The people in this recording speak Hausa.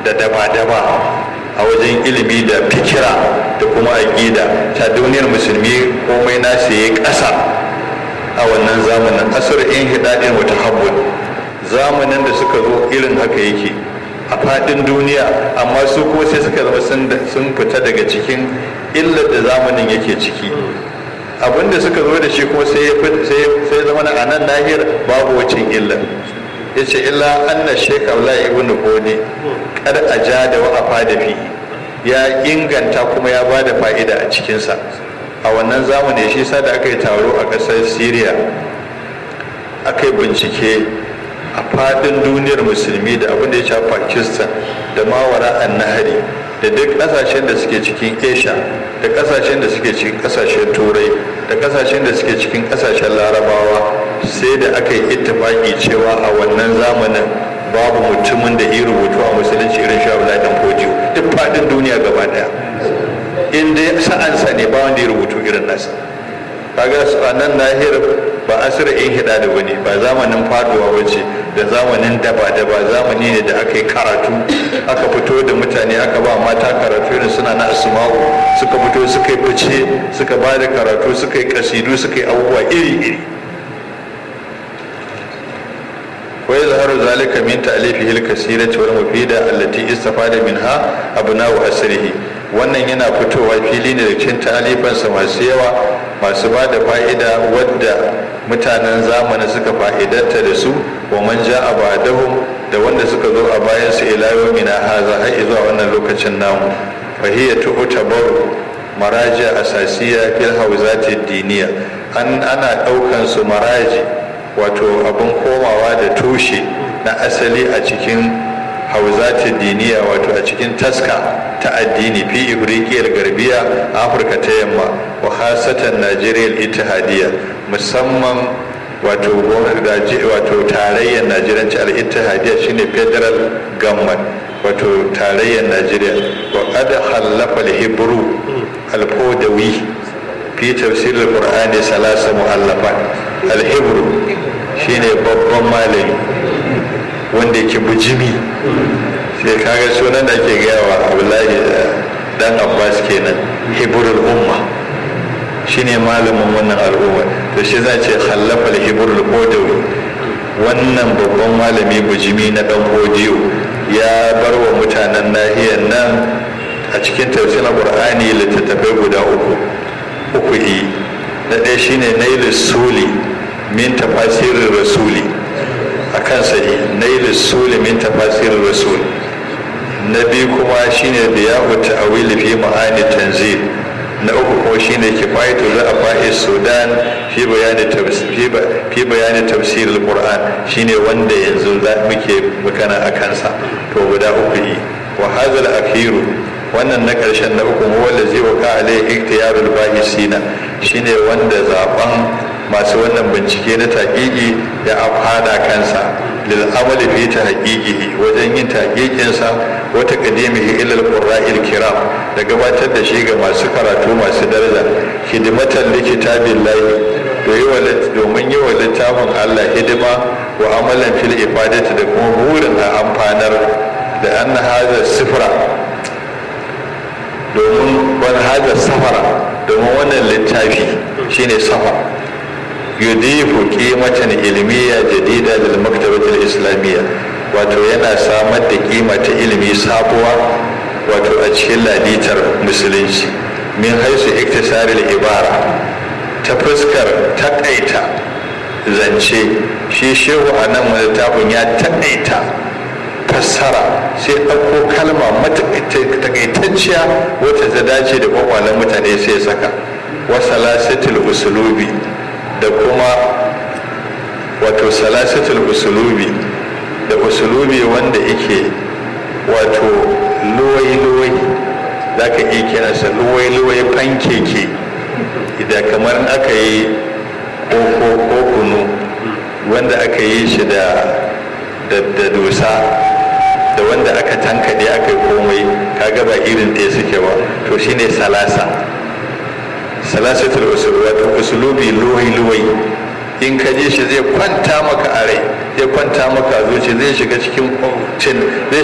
da daba-daba a wajen ilimi da fikira da kuma aƙida ta duniyar musulmi komai nasu ya ƙasa a wannan zamanin asar in hidadin wata habbun zamanin da suka zo irin haka yake a faɗin duniya amma su kuma sai suka zama sun fita daga cikin illar da zamanin yake ciki abinda suka zo da shi kuma sai zama a nan nahiyar babu wacin illar ya ce illa anna shek abdullahi ibn bone kar a ja da wa'afa da fi ya inganta kuma ya ba da fa'ida a cikinsa a wannan zamani shi sa da aka yi taro a ƙasar syria aka yi bincike a fadin duniyar musulmi da abin da ya shafi pakistan da mawara an nahari da duk kasashen da suke cikin asia da kasashen da suke cikin kasashen turai da kasashen da suke cikin kasashen larabawa sai da aka yi ittifaki cewa a wannan zamanin babu mutumin da ya rubutu a musulunci irin shi abu dan fodiyo duk fadin duniya gaba daya in dai sa'ansa ne ba wanda ya rubutu irin nasa kaga su a nan nahiyar ba asira in hida da wani ba zamanin faduwa wace da zamanin daba daba zamani ne da aka yi karatu aka fito da mutane aka ba mata karatu irin suna na asma'u suka fito suka yi fice suka ba da karatu suka yi kasidu suka yi abubuwa iri iri wa yazharu zalika min ta'lifihi al-kasirati wal mufida allati istafada minha abna'u asrihi wannan yana fitowa fili ne da cikin talifansa masu yawa masu ba da fa'ida wadda mutanen zamani suka fa'idanta da su wa man ja a badahum da wanda suka zo a bayan su ila yawmina haza har zuwa wannan lokacin namu fahiyya tu'tabaru maraja asasiya fil hawzati diniya an ana daukan su maraji wato abin komawa da tushe na asali a cikin hauzati diniya wato a cikin taska ta addini fi ifrikiyar garbiya a afirka ta yamma wa hasatan najeriya ittihadiyya musamman wato wato tarayyar najeriya al-ittihadiyya shine federal government wato tarayyar najeriya wa qad halafa al-hibru al-fodawi fi tafsir al-qur'ani salasa mu'allafat al-hibru shine babban malami wanda yake bujimi sai kaga sunan da ke gaya wa abdullahi dan abbas kenan hibrul umma shine malamin wannan al'umma to shi za ce khallafa al-hibrul qadawi wannan babban malami bujimi na dan hodiyo ya bar wa mutanen nahiyar nan a cikin tafsirin qur'ani littattafai guda uku uku yi na ɗaya shine nailus suli min tafasirin rasuli a kansa nail suli min tafasirin rasul na biyu kuma shine da ya wuta a wili fi ma'ani tanzil na uku kuma shine kifayatu ra'afa'i sudan fi bayani fi bayani tafsir al-qur'an shine wanda yanzu za muke magana a kansa to guda uku yi wa hadha al-akhiru wannan na karshen na uku wanda zai waka alai iktiyarul bahisina shine wanda zaben masu wannan bincike na taƙiƙi ya afada kansa lil amali fi tahqiqihi wajen yin taƙiƙin sa wata qadimihi ila al-qurra'il kiram da gabatar da shi ga masu karatu masu daraja hidimatan li kitabillahi domin yi wa littafin Allah hidima wa amalan fil ifadati da kuma burin a amfanar da anna hadha sifra domin wani hadha safara domin wannan littafi shine safara yudifu qimatan ilmiya jadida lil maktabati al islamiyya wato yana samar da kima ta ilimi sabuwa wato a cikin laditar musulunci min haisu iktisaril ibara ta fuskar takaita zance shi shehu a nan littafin ya takaita fassara sai ɗauko kalma takaitacciya wata ta dace da kwakwalen mutane sai saka wasalasatul usulubi da kuma wato salasatul usulubi da usulubi wanda yake wato luwai-luwai za ka iya kiransa luwai-luwai fankeke idan kamar aka yi koko ko kunu wanda aka yi shi da da dosa da wanda aka tankade aka yi komai kaga ba irin ɗaya suke ba to shine salasa salasatul usul wato usulubi luwai-luwai in ka je shi zai kwanta maka a rai zai kwanta maka a zuci zai shiga cikin cin